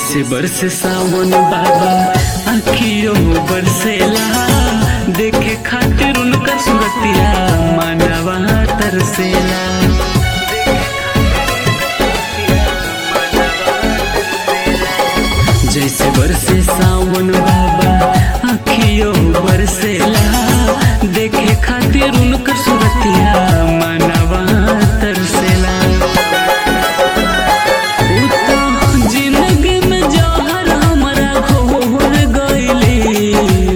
जैसे बरसे सावन बाबा आखियों बरसेला देखे खातिर उनका सुरतिया मानवा तरसेला जैसे बरसे सावन बाबा आखियों बरसेला देखे खातिर उनका सुरतिया मानवा तरसेला उ तो जिंदगी में जहर हमरा घोर गइली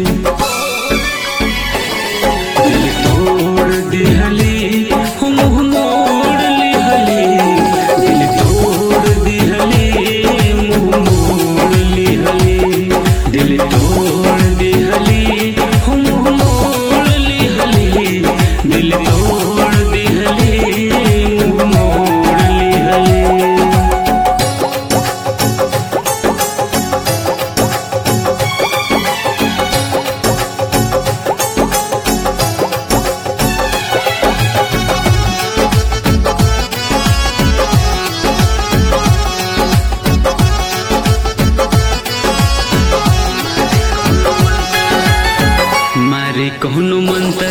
दिल तोड़ दिहली हम मोड़ लिहली दिल तोड़ दिहली मुँह मोड़ लिहली दिल तोड़ दिहली हम मोड़ लिहली दिल तोड़ दिहली मुँह मोड़ लिहली मारे कहनो मंत्र